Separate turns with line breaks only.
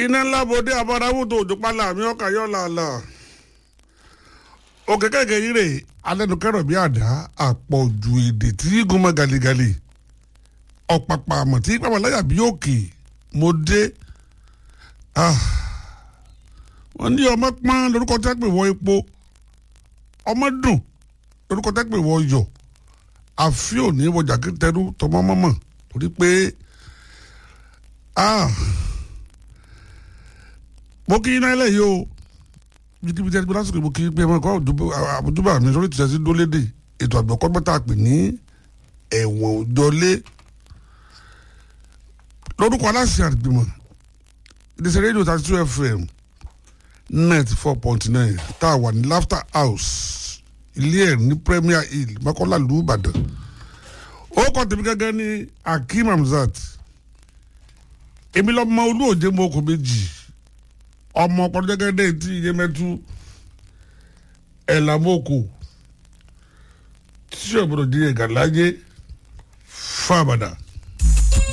iná ńlá bòde àbárawò tó òjò pálá mi ọkà yọ làlà òkè kẹ̀kẹ́ yìí rè alẹ́nukẹ́rọ̀ bí àdá àpọ̀jù èdè tí igun mọ́ gàlígàlí ọ̀pàpà àmọ̀ tí pàmò láyà bí òkè mo dé wọ́n ní ọmọ pọ́n lórúkọ tẹ́ pè wọ epo ọmọ dùn lórúkọ tẹ́ pè wọ yọ̀ àfi òní wọjà kẹtẹrú tọmọ mọ́mọ́ torí pé mo kí iná ilé yìí o bíkíbi tí a ti gbé lásìkò mo kí pé ẹ máa kọ́ àbújúbà mi sórí ìtúsẹ́ sí dólédè ètò àgbẹ̀kọ́ mẹ́ta pè ní ẹ̀wọ̀n òjọlé lórúkọ aláṣẹ àgbìmọ̀ ìdíṣẹ́ rédíò thirty two fm net four point nine tá a wà ní laughter house ilé ẹ̀ ní premier hill mọ́kànlá ìlú ìbàdàn ó kọ́ tèmi gẹ́gẹ́ ní akeem hamzat èmi lọ́mọ olóòjé mọ́ ọkọ̀ méjì ọmọ ọpọlọgẹgẹdẹ tí iye mẹtu ẹlàmọkò tí ọgbọdọ di ẹgà láyé fábàdà.